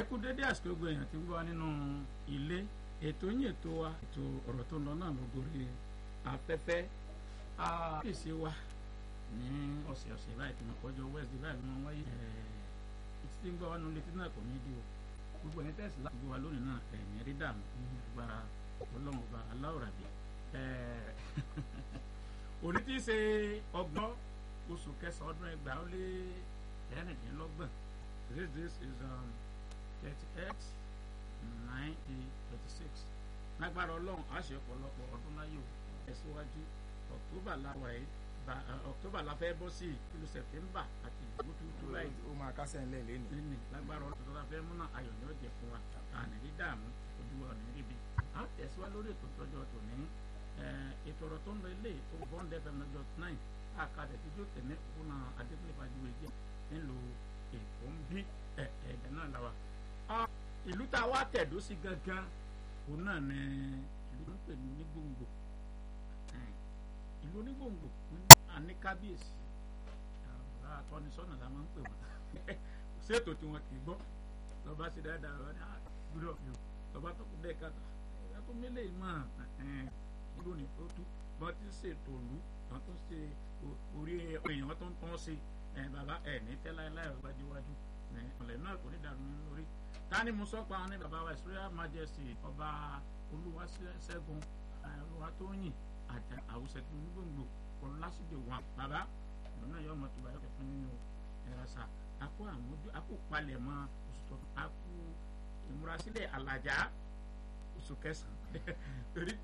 kú dédé àsìkò gbogbo èèyàn tí ń gbọ́ wa nínú ilé ètò yín ètò wa ètò ọ̀rọ̀ tó ń lọ náà ló gorí afẹ́fẹ́ àkíyèsí wa ní ọ̀sẹ̀ ọ̀sẹ̀ báyìí tí mo kọjọ west báyìí mo wáyé títí tí ń gbọ́ wa nínú létí náà kò ní í di o gbogbo ẹni tẹ̀sí láti gbọ́ wa lónìí náà ẹ̀yìn rí dààmú agbára ọlọ́run ọba aláwòrábí òní tí í ṣe ọgbọ́n oṣù kẹsàn-án ọdún ẹgbàá ó lé ẹ̀rìndínlọ́gbọ̀n this this is um, thirty eight ninety thirty six lágbára ọlọ́run á ṣe ọ̀pọ̀lọpọ̀ ọdún láyò ẹ̀síwájú october láwa yìí october la fẹ́ bọ́ sí ìlú september àti ìdìbò tuntun láì ó máa kásẹ̀ ńlẹ̀ lẹ́nu. nínú lágbára ọlọ́run tó la fẹ́ múná ayọ̀ ní ọ̀jẹ̀ fún wa àníní dààmú ojú wa ní ríbi á tẹ̀síwájú lórí ètò ìtọ́jú ọ̀tọ̀ ní ètò ọ̀rọ̀ tó ń lọ ilé tó bond fm lọ́jọ́ nine àkàdẹ̀ tí yóò tẹ̀lé òkúna adébílẹ̀ fàjúwe jẹ́ nílùú èkó ń bí ẹ̀ẹ́dẹ̀ náà la wa. ìlú tá a wá tẹ̀dó sí gangan òun náà ní ìlú tó ń pè ní onígbòǹgbò ìlú onígbòǹgbò àní kábíyèsí bàbá atọ́nisọ́nà la máa ń pè wọ́n ṣètò tí wọn kì í gbọ́ lọ́ba ṣe dáadáa lọ́ba ní àgbúrò ọ̀fìn lọ́ba tó kú bẹ́ẹ̀ kàtà ẹ̀yà tó mélé mọ́ ìlú ní ó tú wọ́n ti ṣètò òlu wọ́n tó ṣe orí èèyàn tó ń tán ṣe bàbá ẹ̀ ní tẹ́láíláì ọgbàdíwájú ọ̀lẹ̀ náà kò ní dàrú nínú orí tani mo sọ pa wọn ní bàbá wa Israel Majesty ọba Olúwaṣẹ́gun Olúwatóyìn àjà àwùsẹ̀ tó ní gbòǹgbò ọlásìdè wọn bàbá ìlú náà yọ ọmọ tó bá yọkẹ fún nínú ẹ̀rọ̀sà akó àmójú akó palẹ̀ mọ́ oṣù tó akó ìmúrasílẹ̀ àlàjá oṣù kẹsàn-án